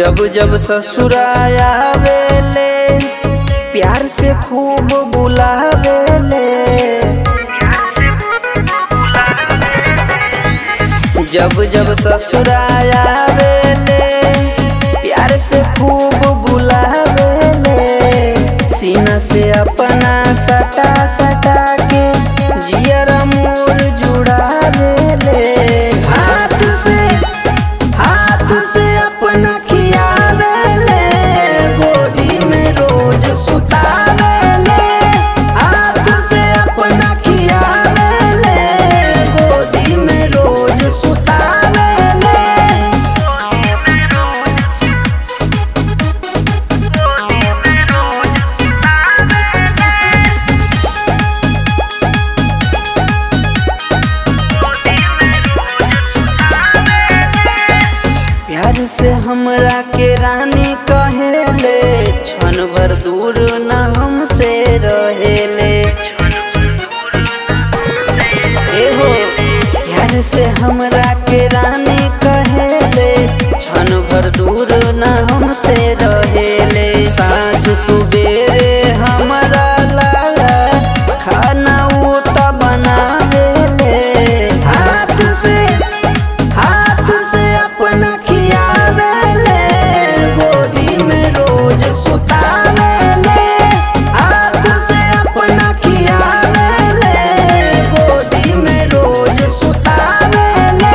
जब जब ससुराया वेले प्यार से खूब बुलावेले जब जब ससुराया वेले प्यार से खूब बुलावेले सीना से अपना सटा सटा के जियरा मोर जुड़ावेले हाथ से हाथ से अपना खियावेले गोदी में रोज सुतावेले हाथ से अपना खियावेले गोदी में रोज सुतावेले प्यार से हमरा के रानी कहेले क्षण भर दूर न हमसे रहेले एहो प्यार से हमरा के रानी कहेले क्षण भर दूर न हमसे रहेले साँझ सुबेरे हमरा लाला खाना उ त बनावेले हाथ से हाथ से अपना खियावेले गोदी में रोज सुतावेले हाथ से अपना खियावेले गोदी में रोज सुतावेले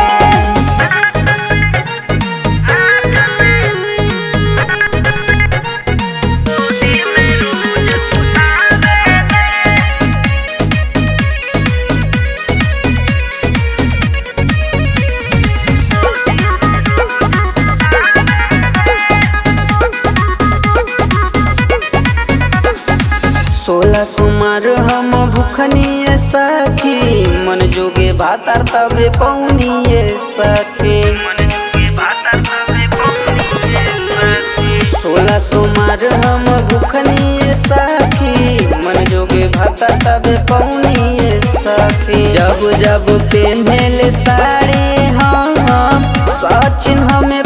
सोलह सुमार हम भूखनिए सखी मन जोगे भातर तबे पौनिए सखी सोलह सुमार हम भूखनिए सखी मन जोगे भातर तबे पौनिए सखी जब जब पहनेले साड़ी हम सचिन हमें